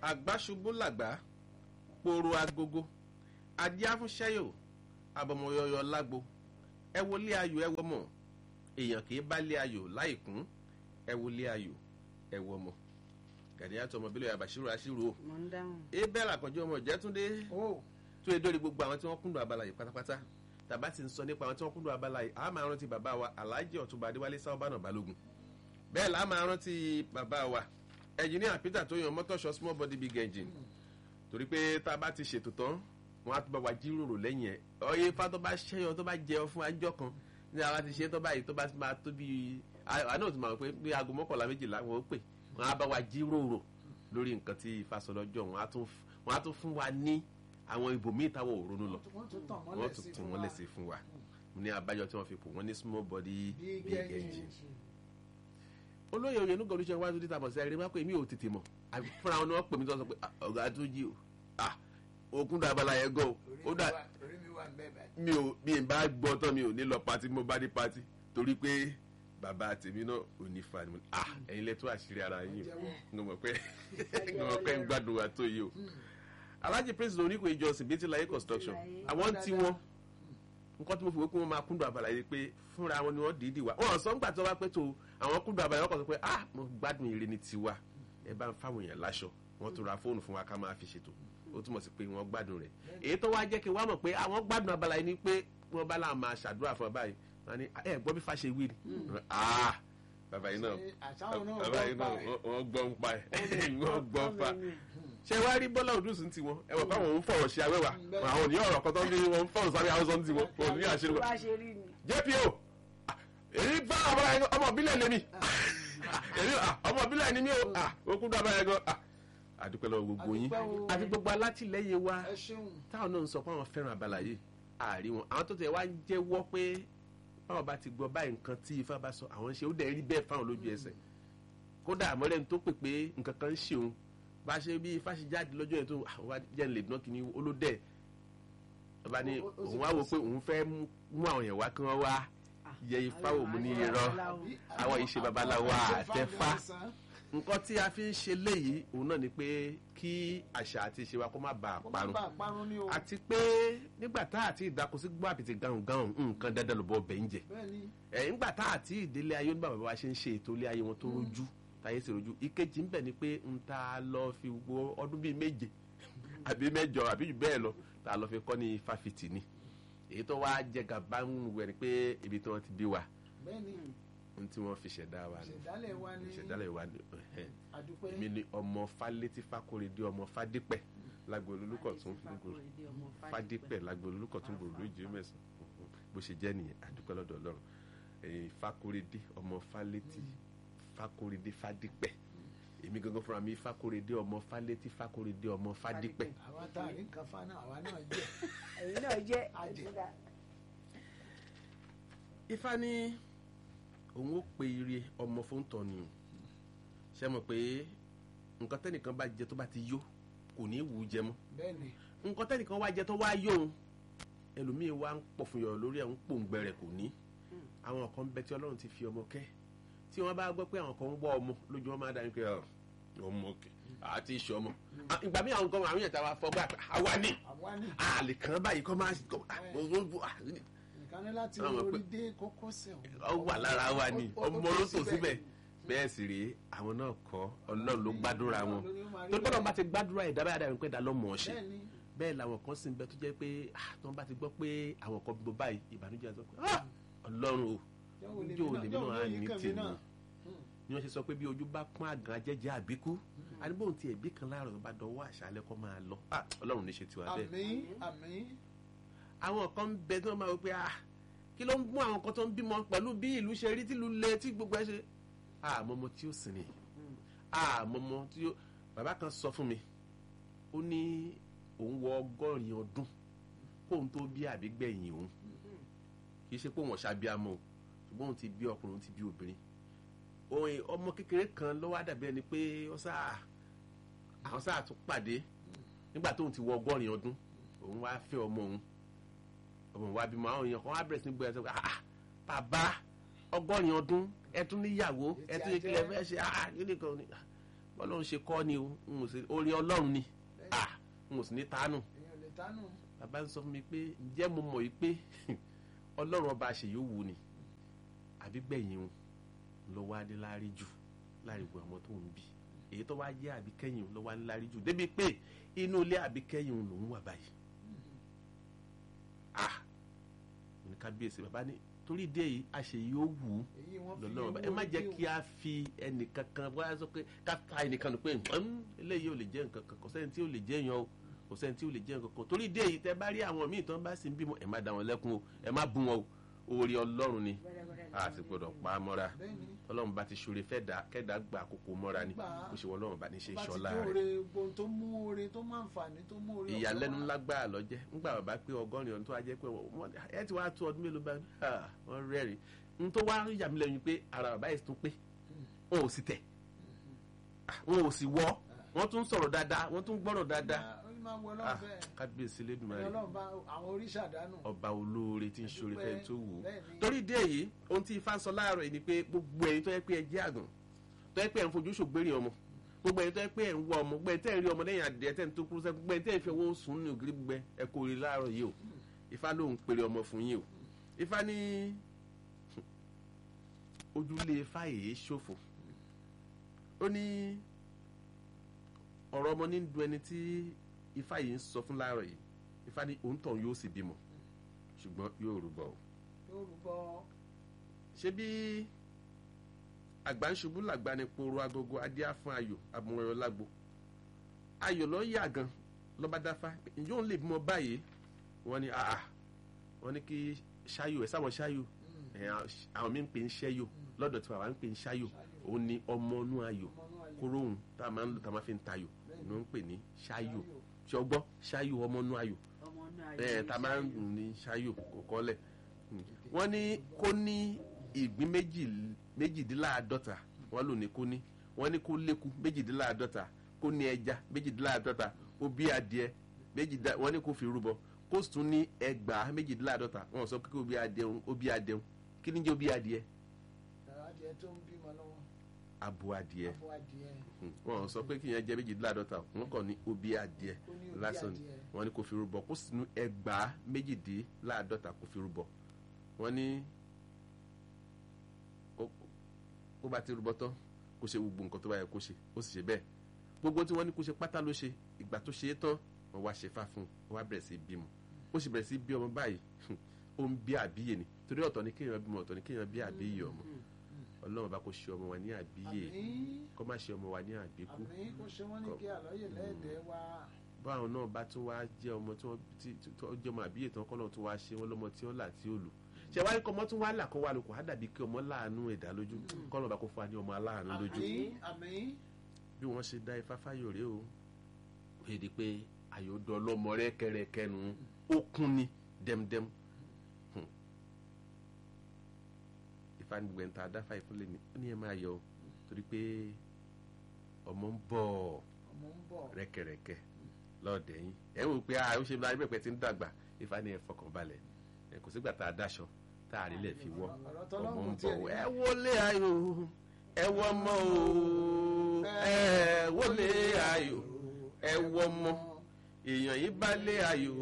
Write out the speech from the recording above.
àgbáṣubú làgbá poro agogo adé afúnṣẹ́yò abọmọyọyọ lágbo ẹ wọlé ayò ẹ wọmọ èèyàn kì í bá lé ayò láìkún ẹ wọlé ayò ẹ wọmọ gàdíyàtọ̀ ọmọ bílẹ̀ àbàṣírò àṣírò mo ń dáhùn. abel àkànjọ ọmọ ìjẹ́túndé ó tó yẹ dórí gbogbo àwọn tí wọ́n kúndùn abala yìí pátápátá tàbá ti ń sọ nípa àwọn tí wọ́n kúndùn abala yìí àá máa rántí bàbá wa alhaji ọ̀túnba adéwálé sáwọ́bánà balógun bẹ́ẹ̀ là á máa rántí bàbá wa ẹnjìníà peter tó yan mọ́tọ́ṣọ small body big engine torí pé tá a bá ti ṣètò tán wọn á tún bá wa jíròrò lẹ́yìn ẹ̀ ọyẹ ifá tó bá ṣẹ́yọ tó bá jẹun fún ajọ́ kan ní àwa ti ṣe tó báyìí tó bá ti máa tó bí àná òtún máa pé bí aago mọ́kànlá méjìlá wọn ó pè wọn á bá wa jíròrò lórí nǹkan tí ifá sọ lọ́jọ́ wọn á tún wọn á tún fún wa ní àwọn ibòmíì táwọn ò ronú lọ wọ́n tún tàn wọ́n mọ́lẹ̀ tún sí tún fún wọn wa lẹ́sẹ̀ fún wa ní abájọ tí wọ́n fi pò wọ́n ní small body big big engine engine olóyè oyènúgà olùṣẹ́ wájú títà mọ̀ sí ẹ̀rí má pé mi ò tètè mọ̀ àbí fúnra wọn ni wọ́n pè mí tó sọ pé "Ah, ọ̀gá tó jí o ah okun dá abala yẹn gan o ó dà orí mi wà ń bẹ́ẹ̀ báyìí mi ò mi ì bá gbọ́ tán mi ò ní lọ pati mo bá dé pati torí pé bàbá tèmi náà ò ní fa ni mo ní ah ẹ̀yin lẹ́tọ́ àṣírí ara yín o mo mọ̀ pé mo mọ̀ pé ń gbádùn wa tó yìí o alhaji prince oníkò ìjọsìn bíi ti láyé construction àwọn tí wọn nǹkan tí mo fi wé pé wọ́n máa kúndùn abala yìí pé fúnra wọn ni wọ́n dìídì wá wọn sọ ńgbà tó wá pé tó àwọn kúndùn abala yìí wọ́n kàn sọ pé ah mo gbádùn ire ní tiwa ẹ bá ń fáwọn èèyàn láṣọ wọ́n tún ra fóònù fún wa ká máa fi ṣètò ó túmọ̀ sí pé wọ́n gbádùn rẹ̀ èyí tó wá jẹ́ kí wọ́n mọ̀ pé àwọn gbádùn abala yìí ni pé wọ́n bá láwọn máa ṣàdúrà fún ọ báyìí wọ́n ní ẹ gbọ́ bí fàṣẹ wí ni ah bàbá yìí náà Ṣé àṣàwọn náà bàbá yìí náà gbọ́ pa ẹ̀? wọ́n gbọ́ ń pa ẹ̀ wọ́n gbọ́ pa ṣe wá rí bọ́lá òdùsùn ti wọn ẹ wọ fáwọn òun fọ̀rọ̀ ṣe awẹ́wà àwọn òní ọ̀rọ̀ kan tó ń bí wọn fọ̀rọ̀ sáré haúsọ̀ ti wọn òun ní àṣírí wọn. bá ṣe rí ni. jpo ah, èyí bá ọmọ yẹn ọmọ ìbílẹ̀ lèmi èyí ah, ọmọ ìbílẹ̀ ni mí o ah, okùn dábà yẹn gan ah, àdúpẹ́ lọ́wọ́ gbogbo yín Àdúpẹ́ o. àti gbogbo alátìlẹ́yìn wa ẹ ṣeun táwọn náà ń sọ pé àwọn fẹ́ràn abala yìí àárí wọn àwọn tó tẹ̀ wá ń jẹ́wọ́ pé báwọn bá ti gbọ́ báyìí nǹkan tí ifá bá sọ àwọn ṣe ó dẹ̀ rí bẹ́ẹ̀ fáwọn lójú ẹsẹ̀ kódà àmọ́lẹ́ni tó pè pé nǹkan kan ń ṣe òun bá ṣe bí ifá ṣe jáde lọ́jọ́ yẹn tó àwọn wá jẹ́ lè dán kínní olódẹ̀ ọba ní Ó- ó- ó sì òun wá wò pé òun fẹ́ mú- mú àwọn èèyàn wá kí wọ́n wá yẹ ifá wò mú ní irọ́ àwọn ìṣe babaláwo àtẹfá nǹkan tí a fi ń ṣe léyìí òun náà ni pé kí àṣà àti ìṣe wa kó má bàa kó má parun bàa parun ní o àti pé nígbà tá àti ìdáko sí gbọ́ àbìtì gahùn gahùn nǹkan dandan ló bọ́ bẹ̀ ń jẹ bẹ́ẹ̀ ni ẹ̀ nígbà tá àti ìdílé ayé nígbà bàbá wa ṣe ń ṣe ètò ilé ayé wọn tó rojú táyé sì rojú ìkejì ń bẹ̀ ni pé ń ta lọ fi wo ọdún bíi méje àbí mẹ́jọ àbí jù bẹ́ẹ̀ lọ tá a lọ fi kọ́ ní fáfitì ni èyí tó wá jẹ gàba ń wẹ̀ ni pé ibi tí wọ́n ti bí wa bẹ́ẹ̀ ni ohun tí wọ́n fi ṣẹ̀dá wa ni ìṣẹ̀dálẹ̀ wa ni ìṣẹ̀dálẹ̀ wa ni ẹ̀hẹ́n àdúpẹ́ èmi ni ọmọ fálétí fákòrédé ọmọ fádípẹ̀ lágbo olùkọ̀tún fádípẹ̀ lágbo olùkọ̀tún gbòòrò lójú mẹ́sàn bó ṣe jẹ́ nìyẹn àdúpẹ́ lọ́dọ̀ ọlọ́run ẹ̀yìn fákòrédé ọmọ fálétí fákòrédé fádípẹ̀ èmi gangan fúnra mi fákòrédé ọmọ fálétí fákòrédé ọmọ fádípẹ̀ àwa tá a rí nǹkan fa náà àwa náà jẹ́ èyí náà jẹ́ Ajẹ́. àjẹ́dá. ifá ní òun ó pe ire ọmọ fóńtọ̀ ni o ṣe mọ̀ pé nǹkan tẹ́nìkan bá jẹ tó bá ti yó kò ní í wù ú jẹ mọ́ bẹ́ẹ̀ ni nǹkan tẹ́nìkan wá jẹ tó wá yóò ẹlòmíín wá ń pọ̀ fún yọ̀ lórí ẹ̀ ń pòǹgbẹ rẹ̀ kò ní àwọn kan bẹ tí ọlọ́run ti fi ọmọ kẹ́ tí wọ́n bá gbọ́ pé àwọn kan ń wọ́ ọmọ lójú wọn máa dá ní pé ọ, ọmọ kẹ àti ìṣọ ọmọ Ah, ìgbà míì àwọn kan àwọn yẹn tá a wá fọ gbà pé àwa ni àwa ni àlè kan báyìí kọ́ máa kọ́ ah, ah, nǹkan ní láti Àwọn orí pé- dé kókósẹ̀ ọ wà lára wa ni Ó- ó- ó ọmọ tó ló tò síbẹ̀. síbẹ̀ bẹ́ẹ̀ sì rèé àwọn náà kọ́ ọlọ́run ló gbàdúrà wọn Ọlọ́run ló máa rí torí pé ọlọ́run bẹ́ẹ̀. bá ti gbàdúrà ẹ̀dá báyà dàbí pé ẹ̀dá lọ́mọ ọ̀ṣẹ́ bẹ́ẹ̀ ni bẹ́ẹ̀ làwọn kan sì ń bẹ tó jẹ́ pé ah, tí wọ́n bá ti gbọ́ pé àwọn kan gbọ́ báyìí ìbànújẹ́ sọ pé ah, ọlọ́run o níjó lèmi náà á ní tèmi ni wọ́n ṣe sọ pé bí ojú bá pọ́n àgàn ajẹ́jẹ́ àbíkú àdúgbò tí ẹ̀bí kan láàrọ̀ bá dọwọ́ àṣálẹ́ kọ́ máa lọ Ah, ọlọ́run ní ṣe tiwa bẹ́ẹ̀ àmín àmín àwọn kan ń bẹ tí wọ́n máa wọ pé ah kí ló ń mú àwọn kan tó ń bímọ pẹ̀lú bí ìlú ṣe rí tìlú le tí gbogbo ẹ ṣe àmọ́mọ́ tí ó sìn ní àmọ́mọ́ tí ó bàbá kan sọ fún mi ó ní òun wọ ọgọ́rin ọdún kóun tó bí àbígbẹ̀yìn òun kì í ṣe pé òun ṣàbíamọ o ṣùgbọ́n òun ti bí ọkùnrin òun ti bí obìnrin òun ọmọ kékeré kan ló wá dàbí ẹni pé ó sáà àwọn sáà tún pàdé nígbà tóun ti wọ ọgọ́rin ọdún òun wá fẹ́ ọmọ òun ọmọ wa bímọ àwọn èèyàn kan wá bẹ̀rẹ̀ sí ní gbé ẹsẹ̀ ah bàbá ọgọ́rin ọdún ẹ tún níyàwó ẹ tún ìkìlẹ̀ fẹ́ ṣe ah kíni kan ni ọlọ́run ṣe kọ́ ni o n ò sì orí ọlọ́run ni ah n ò sì ní tánù èèyàn lè tánù bàbá ń sọ fún mi pé ǹjẹ́ mo mọ̀ yìí pé ọlọ́run ọba àṣeyọ̀wò ni àbí gbẹ̀yìn o ló wá dé láárí jù láàrin gbogbo àwọn tó ń bí èyí tó wá jẹ́ àbíkẹ́yìn ló wá ní láárí jù débi pé inú ilé àbíkẹ́yìn lòún wà báyìí ah mo ní kábíyèsí bàbá ní torí dé yìí àṣeyọ̀wò èyí wọ́n fi lọ́lọ́run ọba ẹ owó má jẹ́ ojú kí a fi ẹnìkan kan wá sọ pé ká ta ẹnìkan nù pé "Hmm, eléyìí ò lè jẹ́ nǹkan kan kò sẹ́ni tí ò lè jẹ́ yan o kò sẹ́ni tí ò lè jẹ́ nǹkan kan torí dé yìí tẹ́ bá rí àwọn míì tán bá sì ń bímọ ẹ má dá wọn lẹ́kun o ẹ má bú wọn o oore ọlọ́run ni a sì gbọ́dọ̀ pa á mọ́ra bẹ́ẹ̀ ni ọlọ́run bá ti ṣoore fẹ́ dá kẹ́dá gba àkókò mọ́ra ni Gbà á. bó ṣe wọ́n ọlọ́run bá ní ṣe bá ti ìṣọ́lá jó rẹ̀ ore gbogbo tó mú ore tó máa ń fàní tó mú ore ìyàlẹ́nu ọ̀sán ńlá gbáà lọ́jẹ́ ńgbà bàbá pé ọgọ́rin ọdún tó wá jẹ́ pé wọ́n ẹ ti wá tó ọdún mélòó bá ah, wọ́n rẹ́rìn n tó wá yà mí lẹ́yìn pé ara bàbá yìí tún pé wọn ò sì tẹ̀ Ah, wọn ò sì wọ́ wọ́n tún sọ̀rọ̀ dáadáa wọ́n tún gbọ́rọ̀ dáadáa ó máa wọ Ah, ọlọ́run bẹ́ẹ̀ kábíyèsí ẹni lẹ́dùnmáà ọlọ́run bá àwọn oríṣà dánù ọba olóore tí ń ṣoore fẹ́ tó wù ú Bẹ́ẹ̀ ni. torí dé yìí ohun tí ifá sọ láàárọ̀ yìí ni pé gbogbo ẹ̀yin tó yẹ pé ẹ jẹ́ àgàn tó yẹ pé ẹ̀ ń fojú ṣògbérì ọmọ gbogbo ẹ̀yin tó yẹ pé ẹ̀ ń wọ ọmọ gbogbo ẹ̀yin tẹ́ ẹ̀ ń rí ọmọ lẹ́yìn adìẹ tẹ́ ẹ̀ ń tó kúrú sẹ́ gbogbo ẹ̀yin tẹ́ ẹ̀ ń fi owó sùn ní ògiri gbẹ ẹ kò rí láàárọ̀ yìí o ifá ló ń pèrè ọmọ fún yín o ifá ní ojúlé ifá yìí ṣòfò ó ní ọ̀rọ̀ ọmọ ní du ẹni tí ifá yìí ń sọ fún láàárọ̀ yìí ifá ní òǹtọ̀ yóò sì bímọ ṣùgbọ́n yóò rúbọ o yóò rúbọ ṣé bí àgbà ń ṣubú làgbà ni poro agogo adíá fún ayò amúrẹ̀rọ lágbo ayò lọ yà gan lọ́ba dáfá ǹjọ́ òun lè bímọ báyìí wọ́n ní àà wọ́n ní kí ṣáyò ẹ̀ sáwọn ṣáyò ẹ̀ àwọn mi ń pè ń ṣẹ́yò lọ́dọ̀ tí bàbá ń pè ń ṣáyò òun ni ọmọ inú ayò ọmọnú ayé kóró òun tá a máa ń lò tá a máa fi ń tayò ni wọ́n ń pè ní ṣáyò ṣọgbọ́ ṣáyò ọmọ inú ayò ọmọ náà ẹ ta máa ń dùn ní ṣáyò kò kọ́lẹ̀ wọ́n ní kó ní ìgbín méjì- méjìdínláàádọ́ta wọ́n lò ní kó ní wọ́n ní kó léku méjìdínláàádọ́ta kó ní ẹja méjìdínláàádọ́ta ó bí adìẹ méjìdá wọ́n ní kó fi rúbọ kó sì tún ní ẹgbàá méjìdínláàádọ́ta wọ́n sọ pé kó bí adìẹ ó bí adìẹ kí ni jẹ́ ó bí adìẹ adìẹ tó ń bímọ lọ́wọ́ abo adìẹ abo adìẹ wọ́n sọ pé kí yẹn jẹ́ méjìdínláàádọ́ta wọ́n kàn ní ó bí adìẹ ó ní òbí lásán ni adìẹ wọ́n ní kó fi rúbọ kó sì ní ẹgbàá méjìdínláàádọ́ta kó fi rúbọ wọ́n ní ó- ó bá ti rúbọ tán kó ṣe gbogbo nǹkan tó bá yẹ kó ṣe ó sì ṣe bẹ́ẹ̀ gbogbo tí wọ́n ní kó ṣe pátá ló ṣe ìgbà tó ṣe é tán wọ́n wá ṣe fá fún un wọ́n wá bẹ̀rẹ̀ sí í bímọ ó sì bẹ̀rẹ̀ sí í bí ọmọ báyìí ó ń bí àbíyè ni torí ọ̀tọ̀ ni kéèyàn bímọ ọ̀tọ̀ ni kéèyàn bí àbíyè ọmọ ọlọ́run bá kó ṣe ọmọ wa ní àbíyè àmín kó má ṣe ọmọ wa ní àbíkú àmín kó ṣe wọ́n ní kí àlọ́yè lẹ́ẹ̀dẹ́ wá báwọn náà bá tún wá jẹ́ ọmọ tí wọ́n tí tí- tí wọ́n jẹ́ ọmọ àbíyè tán kọ́ náà tún wá ṣe wọ́n lọ́mọ tí ó là tí ó lù ṣe wáyé kọ́ ọmọ tún wá là kó wá lóko á dàbí kí ọmọ láàánú ẹ̀dá lójú kọ́ náà bá kó fún wa ní ọmọ aláàánú lójú àmín àmín bí wọ́n ṣe dá ifá fáyọ̀ rèé o ó yẹ di pé àyọ̀dọ̀ ọlọ́mọ rẹ kẹrẹkẹnu ó kún ni dẹ́mdẹ́m Hmm. ifá ní gbẹ̀ntà adáfà ìfúnlẹ̀ ni ó ní ẹ máa yọ o torí pé ọmọ ń bọ̀ ọmọ ń bọ̀ rẹ́kẹrẹ́kẹ́ lọ́ọ̀dẹ̀ yín ẹ wò pé a ó ṣe láyé pẹ̀pẹ́ tí ń dàgbà ifá ní ẹ fọkàn balẹ̀ ẹ kò sígbà tá a dáṣọ tá a rí lẹ̀ fi wọ́ ọ̀rọ̀ ọmọ tọ́lọ́run ń tiẹ̀ bọ̀ ní ẹ wọlé ayò ẹ wọ ọmọ o ẹ wọlé ayò ẹ wọ ọmọ èèyàn yìí bá lé ayò